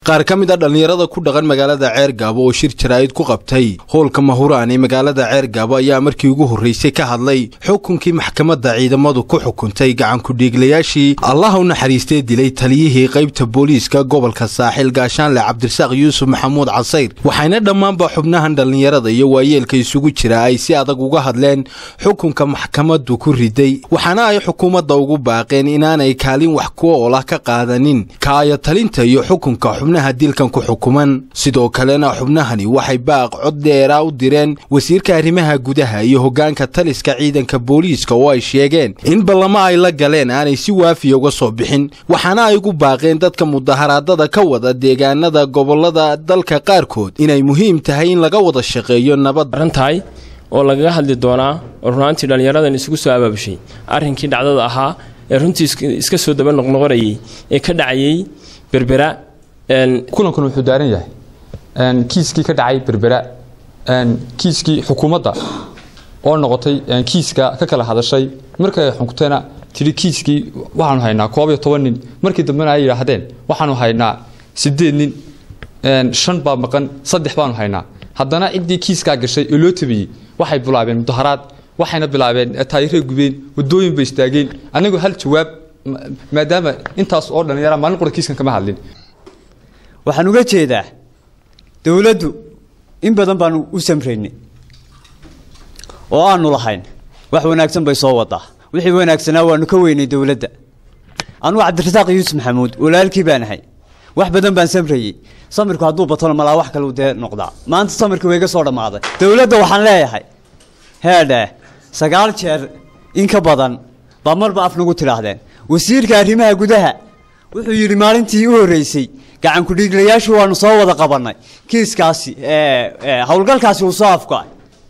qaar ka mid a dhallinyarada ku dhaqan magaalada ceergaabo oo shir jaraa'id ku qabtay howlka mahuraan ee magaalada ceergaabo ayaa markii ugu horraysay ka hadlay xukunkii maxkamadda ciidamadu ku xukuntay gacankudhiiglayaashii allah u naxariistee dilay taliyihii qaybta booliiska gobolka saaxil gaashaanle cabdirasaaq yuusuf maxamuud casayr waxayna dhammaanba xubnahan dhallinyarada iyo waayeelka isugu jira ay si adag uga hadleen xukunka maxkamaddu ku riday waxaana ay xukuumadda ugu baaqeen inaanay kaalin wax ku oolah ka qaadanin kaaya talinta iyo xukunka xubnaha dilkan ku xukuman sidoo kalena xubnahani waxay baaq cod dheeraa u direen wasiirka arrimaha gudaha iyo hoggaanka taliska ciidanka booliiska oo ay sheegeen in ballamo ay la galeen aanay si waafiya uga soo bixin waxaana ay ugu baaqeen dadka mudaharaadada ka wada deegaanada gobollada dalka qaarkood inay muhiim tahay in laga wada shaqeeyo nabad tahay oo lagaga hadli doonaa oo runaantii dhallinyaradan isugu soo abaabushay arrinkii dhacdada ahaa ee runtii iska soo daba noqnoqonayay ee ka dhacayay berbera kulankan wuxuu daaran yahay kiiskii ka dhacay berbera kiiskii xukuumadda oo noqotay kiiska ka kala hadashay markay xukuntayna tidhi kiiskii waxaanu haynaa koob iyo toban nin markii dambena ay yidhaahdeen waxaanu haynaa sideed nin shan baa maqan saddex baanu haynaa haddana ciddii kiiskaa gashay oo loo tabiyey waxay bilaabeen mudaharaad waxayna bilaabeen taayiray gubeen wadooyin bay istaageen anigoo hal jawaab maadaama intaas oo dhallinyara maalin qura kiiskan kama hadlin waxaan uga jeedaa dowladdu in badan baanu u samraynay oo aanu lahayn wax wanaagsan bay soo wadaa wixii wanaagsanaa waanu ka weynay dowladda anugu cabdirasaaq yuusuf maxamuud walaalkii baan ahay wax badan baan samrayey samirku hadduu batona malaa wax kale dee noqdaa maanta samirka way iga soo dhammaaday dowladda waxaan leeyahay heedheh sagaal jeer in ka badan baa marba af nagu tidhaahdeen wasiirka arrimaha gudaha wuxuu yidhi maalintii u horreysay gacankudhiiglayaashu waanu soo wada qabannay kiiskaasi howlgalkaasi uu soo afka-ay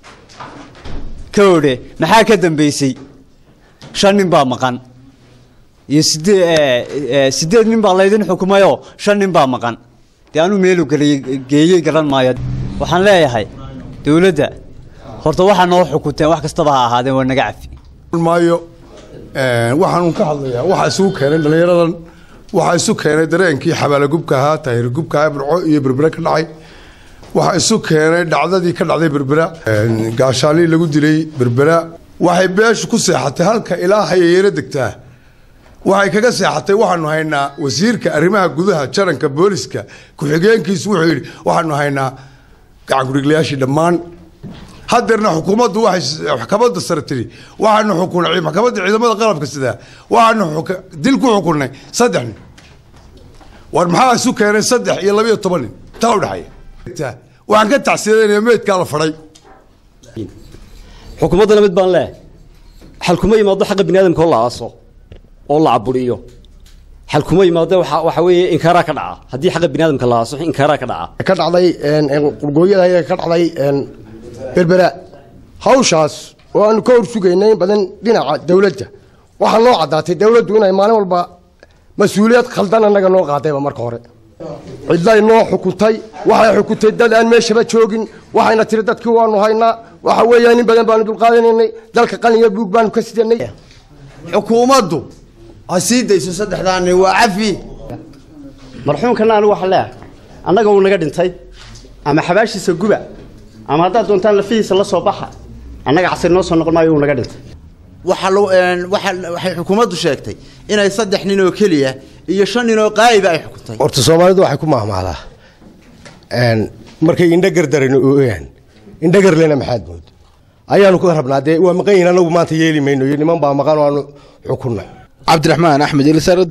ka odhe maxaa ka dambeysay shan nin baa maqan iyo sidee sideed nin baa laydin xukumayoo shan nin baa maqan dee anuu meelu geeyey garan maayo waxaan leeyahay dowladda horta waxaa noo xukunteen wax kastaba ha ahaadeen waa naga cafi maayo waxaanun ka hadlayaa waxaa isugu keenay dhallinyaradan waxaa isu keenay dareenkii xabaalagubka ahaa taahirgubka ahaa burco iyo berbera ka dhacay waxaa isu keenay dhacdadii ka dhacday berbera gaashaalii lagu dilay berbera waxay beeshu ku seexatay halka ilaa hayayeelo degtaa waxay kaga seexatay waxaanu haynaa wasiirka arrimaha gudaha jaranka booliska ku-xigeenkiisu wuxuu yidhi waxaanu haynaa gacankudhiglayaashii dhammaan hadeerna xukuumaddu waxay maxkamadda sare tiri waxaanu xukunay maxkamadda ciidamada qalabka sidaa waxaanu dil ku xukunnay saddex nin war maxaa isu keenay saddex iyo labiyo toban nin taa udhexeeya waxaan ka tacsiyadeynaya meydkaa la fadhay xukuumaddana mid baan leeh xal kuma yimaado xaqa bini aadamka oo la aaso oo la caburiyo xal kuma yimaado waxa weeye inkaaraa ka dhaca haddii xaqa bini aadamka la aaso inkaaraa ka dhaca ka dhacday qurgooyada ka dhacday berbera hawshaas oo aanu ka hor sugaynay in badan dhinaca dowladda waxaa noo caddaatay dowladdu inay maalin walba mas-uuliyad khaldan annaga noo qaadayba marka hore cidlay noo xukuntay waxay xukuntay dad aan meeshaba joogin waxayna tiri dadkii waanu haynaa waxa weeyaan in badan baanu dulqaadanaynay dalka qalinya buug baanu ka sidanay xukuumaddu ha sii dayso saddexdaani waa cafi marxuumkana anigu waxaa leeyahay annaga uu naga dhintay ama xabaashiisa guba ama haddaad doontaan lafihiisa la soo baxa annaga casir noo soo noqon maayo uu naga dhintay waxay xukuumaddu sheegtay inay saddex nin oo keliya iyo shan nin oo qaa'iba ay xukuntay horta soomaalidu waxay ku mahmahdaa markay indhagardaran ooyaan indhagarlena maxaad mood ayaanu ka rabnaa dee waa maqan yihin anagu maanta yeeli mayno iyo niman baa maqan oo aanu xukunnay cabdiraxmaan axmed